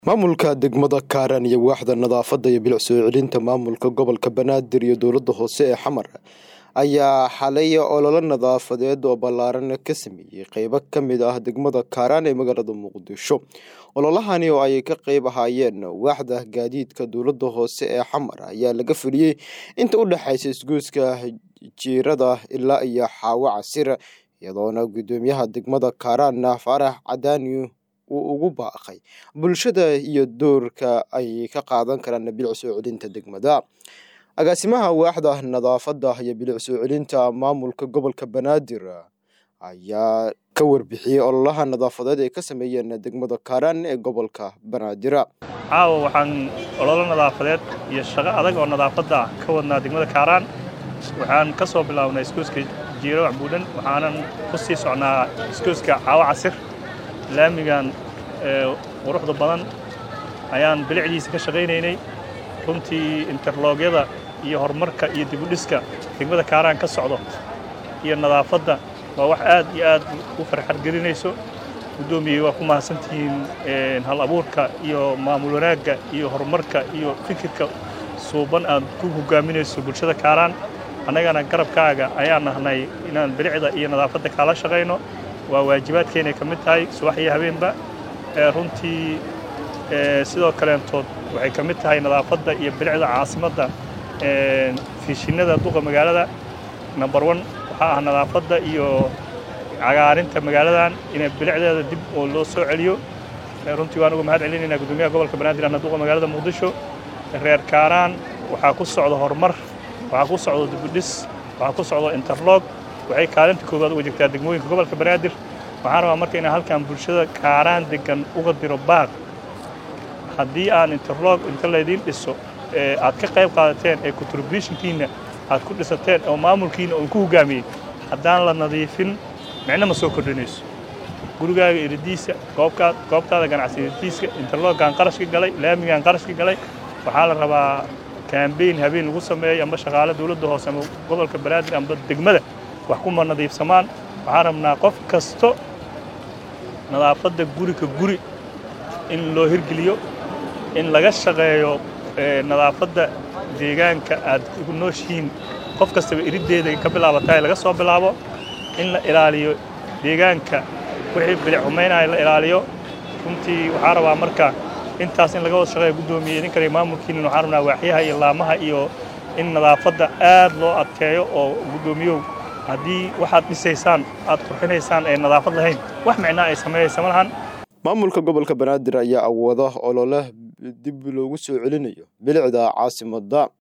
maamulka degmada kaaran iyo waaxda nadaafadda iyo bilic soo celinta maamulka gobolka banaadir iyo dowladda hoose ee xamar ayaa xalay ololo nadaafadeed oo ballaaran ka sameeyey qeybo ka mid ah degmada kaaraan ee magaalada muqdisho ololahani oo ay ka qeyb ahaayeen waaxda gaadiidka dowladda hoose ee xamar ayaa laga fuliyey inta u dhexaysa isgoyska jiirada ilaa iyo xaawo casir iyadoona guddoomiyaha degmada kaaraan faarax cadaani uu ugu baaqay bulshada iyo doorka ay ka qaadan karaan bilic soo celinta degmada agaasimaha waaxda nadaafadda iyo bilic soo celinta maamulka gobolka banaadir ayaa ka warbixiyey ololaha nadaafadeed ay ka sameeyeen degmada kaaraan ee gobolka banaadir caawa waxaan ololo nadaafadeed iyo shaqo adag oo nadaafadda ka wadnaa degmada kaaraan waxaan ka soo bilaabnay iskuuska jiiro waxbuudhan waxaanan ku sii socnaa iskuuska caawo casir laamigan quruxda badan ayaan bilicdiisa ka shaqaynaynay runtii interloogyada iyo horumarka iyo dibudhiska degmada kaaraan ka socdo iyo nadaafadda waa wax aad iyo aad u farxad gelinayso guddoomiyey waa ku mahadsantihiin hal abuurka iyo maamul wanaagga iyo horumarka iyo fikirka suuban aad ku hogaaminayso bulshada kaaraan annagana garabkaaga ayaan nahnay inaan bilicda iyo nadaafadda kaala shaqayno waa waajibaadkeenay ka mid tahay subax iyo habeenba runtii sidoo kaleentood waxay ka mid tahay nadaafadda iyo bilicda caasimadda fiishinada duqa magaalada number one waxaa ah nadaafadda iyo cagaarinta magaaladan inay bilicdeeda dib oo loo soo celiyo runtii waan uga mahad celinaynaa guddoomiyaha gobolka banaadir ana duqa magaalada muqdisho reer kaaraan waxaa ku socda horumar waxaa ku socda dibudhis waxaa ku socda interlog waxay kaalinta koowaad uga jirtaa degmooyinka gobolka banaadir waxaan rabaa marka inaan halkan bulshada kaaraan degan uga diro baaq haddii aan interlog inta laydiin dhiso aad ka qayb qaadateen ee contributionkiinna aad ku dhisateen oo maamulkiinna oon ku hogaamiyey haddaan la nadiifin micno ma soo kordhinayso gurigaaga iridiisa goobkaad goobtaada ganacsi iridiiska interloggaan qarashka galay laamigaan qarashka galay waxaa la rabaa kambeyn habeen lagu sameeyo amba shaqaale dowladda hoose ama gobolka banaadir amba degmada wax kuma nadiifsamaan waxaan rabnaa qof kasto nadaafadda guri ka guri in loo hirgeliyo in laga shaqeeyo nadaafadda deegaanka aad ugu nooshihiin qof kastaba iriddeeda ka bilaabataay laga soo bilaabo in la ilaaliyo deegaanka wixii bilic xumaynaya la ilaaliyo runtii waxaan rabaa marka intaas in laga wada shaqeeya guddoomiye idinkale maamulkiinin waxaan rabnaa waaxyaha iyo laamaha iyo in nadaafadda aad loo adkeeyo oo guddoomiyow haddii waxaad dhisaysaan aad qurxinaysaan ee nadaafad lahayn wax micnaa ay sameeyaysa ma lahan maamulka gobolka banaadir ayaa awooda olole dib loogu soo celinayo bilicda caasimadda